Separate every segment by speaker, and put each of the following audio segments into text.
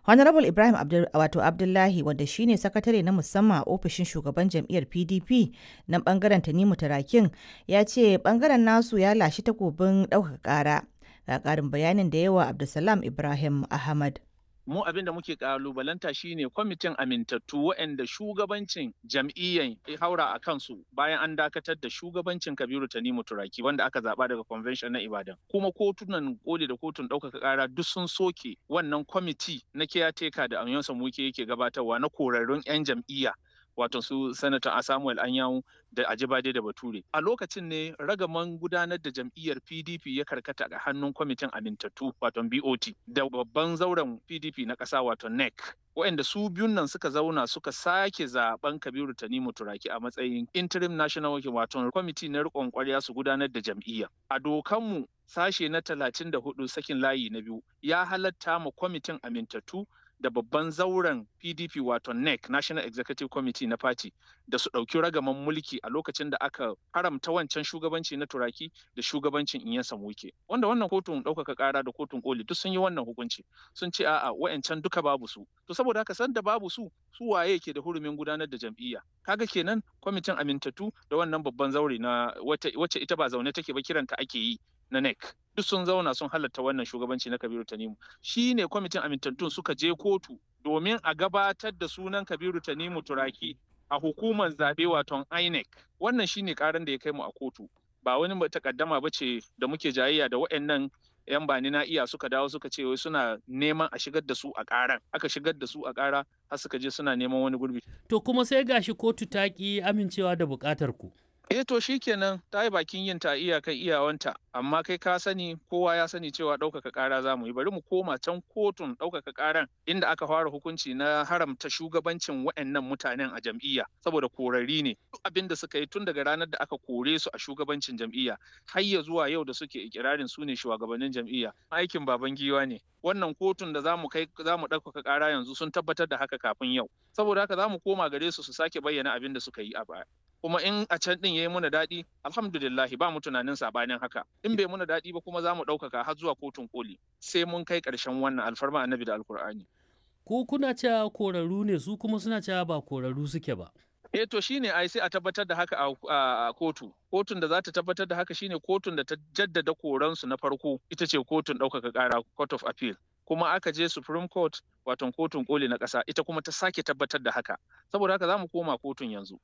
Speaker 1: Honorable Ibrahim Abdul, wato Abdullahi wanda shine sakatare na musamman a ofishin shugaban jam'iyyar PDP na bangaren Tanimu Tarakin ya ce bangaren nasu ya lashi takobin ɗaukaka ƙara. Ga ƙarin bayanin da yawa Abdulsalam Ibrahim Ahmad.
Speaker 2: mu abin da muke kalubalanta shine kwamitin amintattu waɗanda shugabancin jam'iyyan ya haura a kansu bayan an dakatar da shugabancin kabiru tanimu turaki wanda aka zaba daga convention na ibadan kuma kotunan koli da kotun ɗaukaka ƙara duk sun soke wannan kwamiti na caretaker da amiyonsa muke yake gabatarwa na korarrun 'yan jam'iyya wato su sanata samuel anyanwu da ajibade da bature a lokacin ne ragaman gudanar da jam'iyyar pdp ya karkata a hannun kwamitin amintattu wato bot da babban zauren pdp na ƙasa wato nec waɗanda su biyun nan suka zauna suka sake zaben kabiru tanimu turaki a matsayin interim national working wato kwamiti na riƙon ƙwarya su gudanar da jam'iyya a dokanmu sashe na talatin da hudu sakin layi na biyu ya halatta ma kwamitin amintattu da babban zauren PDP wato NEC National Executive Committee na Party da su ɗauki ragaman mulki a lokacin da aka haramta wancan shugabanci na turaki da shugabancin Inyansa Muke. Wanda wannan kotun ɗaukaka ƙara da kotun koli duk sun yi wannan hukunci sun ce a'a wa'ancan duka babu su. To saboda haka san da babu su su waye ke da hurumin gudanar da jam'iyya. Kaga kenan kwamitin amintattu da wannan babban zaure na wacce ita ba zaune take ba kiranta ake yi na NEC. duk sun zauna sun halatta wannan shugabanci na Kabiru Tanimu. Shi ne kwamitin amintattun suka je kotu domin a gabatar da sunan Kabiru Tanimu Turaki a hukumar zaɓe waton INEC. Wannan shi ne ƙaran da ya kai mu a kotu. Ba wani takaddama ba ce da muke jayayya da waɗannan 'yan bani na iya suka dawo suka ce wai suna neman a shigar da su a ƙaran aka shigar da su a ƙara har suka je suna neman wani gurbi.
Speaker 3: To kuma sai gashi kotu ta ki amincewa da buƙatar ku.
Speaker 2: eh to shikenan ta yi bakin yin ta iyakan iyawanta amma kai ka sani kowa ya sani cewa ɗaukaka ƙara za mu yi bari mu koma can kotun ɗaukaka ƙaran inda aka fara hukunci na haramta shugabancin waɗannan mutanen a jam'iyya saboda korari ne duk abin da suka yi tun daga ranar da aka kore su a shugabancin jam'iyya har ya zuwa yau da suke ikirarin su ne shugabannin jam'iyya aikin baban giwa ne wannan kotun da za mu kai za mu ɗaukaka ƙara yanzu sun tabbatar da haka kafin yau saboda haka za mu koma gare su su sake bayyana abin da suka yi a baya kuma in a can din yayi muna daɗi alhamdulillahi ba mu tunanin sabanin haka in bai muna daɗi ba kuma za mu ɗaukaka har zuwa kotun koli sai mun kai ƙarshen wannan alfarma annabi da alkur'ani
Speaker 3: Ku kuna cewa korarru ne su kuma suna cewa ba korarru suke ba.
Speaker 2: eh to shine ai sai a tabbatar da haka a kotu kotun da za ta tabbatar da haka shine kotun da ta jaddada koransu na farko ita ce kotun ɗaukaka ƙara court of appeal kuma aka je supreme court wato kotun koli na ƙasa ita kuma ta sake tabbatar da haka saboda haka za mu koma kotun yanzu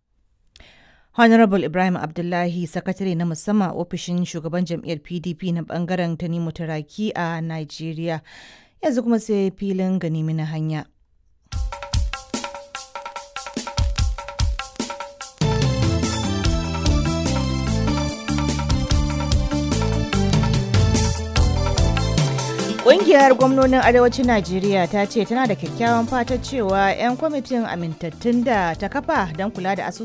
Speaker 1: Honorable Ibrahim Abdullahi, sakatare na musamman ofishin shugaban jam'iyyar PDP na bangaren Tanimu Turaki a Najeriya. Yanzu kuma sai filin ganimi na hanya. Ƙungiyar gwamnonin Arewacin Najeriya ta ce tana da kyakkyawan fatan cewa 'yan kwamitin amintattun da ta kafa don kula da asusun